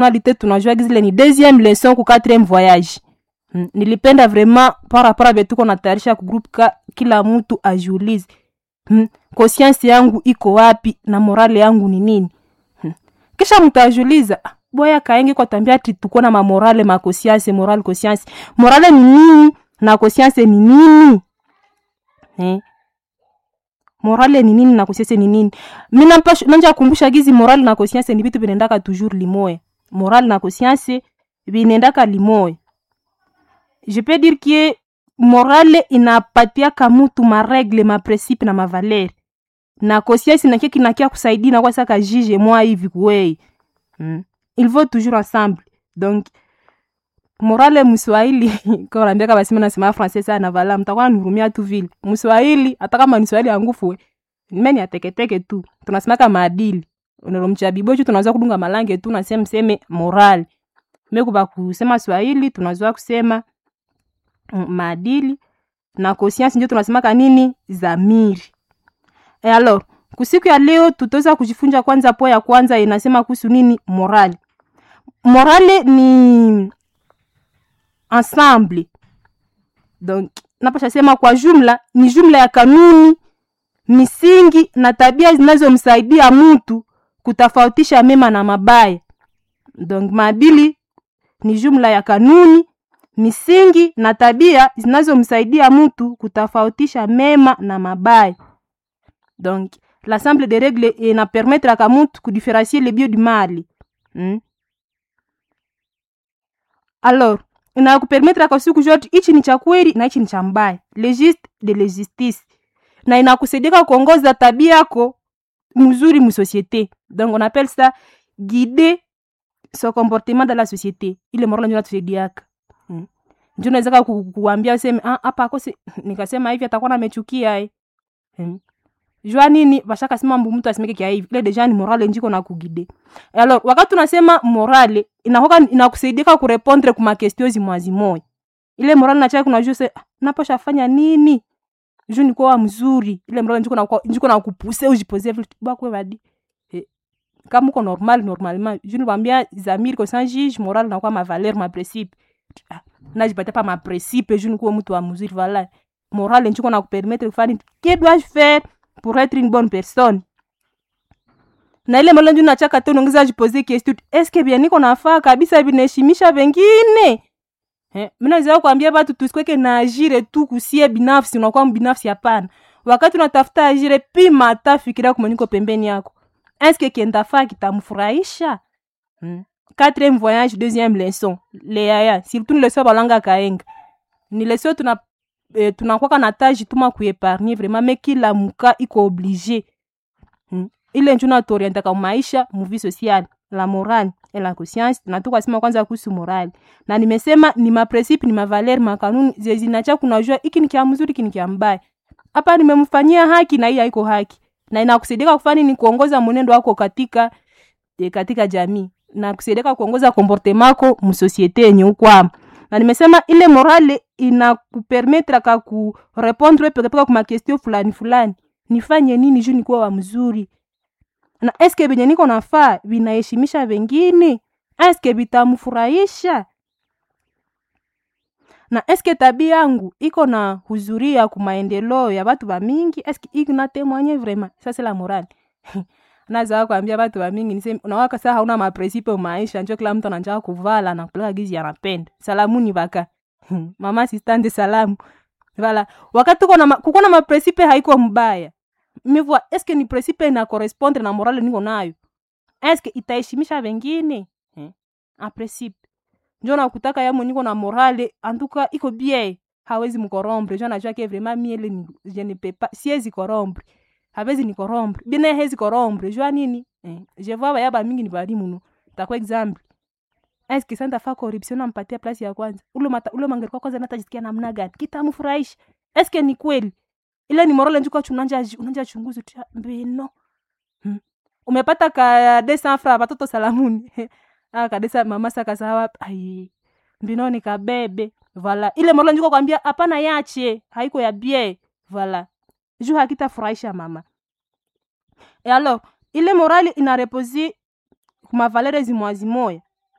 nationalité tunajua zile ni deuxième leçon ku quatrième voyage mm. nilipenda vraiment par rapport a betuko natayarisha ku groupe ka kila mtu ajiulize mm. conscience yangu iko wapi na morale yangu ni nini mm. kisha mtajiuliza "Ah, boya kaenge kwa tambia ati tuko na mamorale makosianse morale conscience morale ni nini na conscience ni nini eh? morale ni nini na conscience ni nini mi nampasha- nanja kumbusha gizi morale na conscience ni vitu vinaendaka toujours limoya morale na conscience vinaendaka limoya je peux dire que morale inapatiaka mutu maregle maprincipe na mavaleri na conscience nakie kinakia kusaidia nakuwa saka jige mwa hivi kuwei mm. il faut toujours ensemble donc morale mswahili kaambia basima nasema francais sana vala mtakuwa nihurumia tu vile mswahili hata kama ni swahili angufue meni ateketeke tu tunasemaka maadili unalomcha bibochu tunaweza kudunga malange tu nasema mseme morale mekuba kusema swahili tunazoa kusema mm, maadili na conscience ndio tunasemaka nini zamiri e alors kusiku ya leo tutaweza kujifunza kwanza po ya kwanza inasema kuhusu nini morale morale ni ensemble donc napasha sema kwa jumla ni jumla ya kanuni misingi na tabia zinazomsaidia mtu kutofautisha mema na mabaya donc maadili ni jumla ya kanuni misingi na tabia zinazomsaidia mtu kutofautisha mema na mabaya donc l'ensemble de règles inapermettraka mtu kudifférencier le bien du mal hmm? alors inakupermettraka siku zote hichi ni cha kweli na hichi ni cha mbaya le juste de le justice na inakusaidia kuongoza tabia yako mzuri musociété donc on appelle ça guider son comportement dans la société ile morala ndio natusaidiaka mm. ndio naweza ku, kuambia useme ah hapa akose nikasema hivi atakuwa namechukia eh mm. jua nini bashaka sema mbu mtu asimeke kia hivi ile deja ni morale njiko na kugide alors wakati unasema morale inakoka inakusaidia kurepondre kuma question zimwazi moya ile morale nachaka kuna juu se ah, naposha fanya nini juu niko wa mzuri ile morale njiko na njiko na kupuse ujipose vitu bakwe badi eh, kama uko normal normalement juu nikwambia zamiri ko sans juge morale na kwa ma valeur ma principe ah, najipatia pa ma principe juu niko mtu wa mzuri voilà morale njiko na kupermettre kufanya que dois-je faire pour être une bonne personne na ile mala nju nachaka te unaongeza jipoze question eske bien niko nafaa kabisa vinaheshimisha wengine eh, minaweza kuambia watu tusikweke na ajire tu kusie binafsi unakuwa mbinafsi hapana wakati unatafuta ajire pima hata fikiria kumaniko pembeni yako eske kiendafaa kitamfurahisha hmm. quatrième voyage deuxième leçon leaya surtout ni leçon balanga kaenga ni leçon tuna eh, tunakwaka na taji tuma kuepargne vraiment me kila muka iko oblige hmm. ile nju natuorientaka maisha muvi social la morale et la conscience na tukasema kwanza kuhusu morale na nimesema ni maprincipe ni mavaleri makanuni zezinacha kunajua iki ni kia mzuri iki ni kia mbaya hapa nimemfanyia haki na hii haiko haki na inakusaidia kufanya ni kuongoza mwenendo wako katika e, katika jamii na kusaidia kuongoza komportemako msosiete yenye ukwama na nimesema ile morale inakupermetraka kurepondre pekepeke kuma question fulani fulani nifanye nini juu nikuwa wa mzuri na eske venye niko nafaa vinaheshimisha vengine eske vitamfurahisha na eske tabia yangu iko na huzuria kumaendeleo ya batu bamingi eske iko na témoigner vraiment ça c'est la morale nazaa kuambia batu bamingi niseme unawaka saa hauna mapresipe maisha njo kila mtu ananjaka kuvala na kupeleka gizi anapenda salamuni baka mama sistande salamu vala wakati kuko na kuko na mapresipe haiko mbaya mivua eske ni presipe na correspondre na morale niko nayo eske itaheshimisha wengine eh? apresipe njo nakutaka yamo niko na morale antuka iko bie hawezi mkorombre jo najua ke vraiment miele ni je ne peux pas siezi korombre hawezi ni korombre bine hezi korombre jua nini eh? je vois baya bamingi ni balimu no takwa example eske santa fa corruption nampatia place ya kwanza ule mata ule mangeriko kwanza natajisikia namna gani kitamfurahisha eske ni kweli ile ni morale njuka unanja unanja chunguzi tu mbino hmm. umepata ka desa fra watoto salamuni ah kadesa mama saka sawa ai mbino ni kabebe vala ile morale njuka kwambia hapana yache haiko ya bie vala juu hakitafurahisha mama e alors ile morale inareposi kuma valere zimwazi moya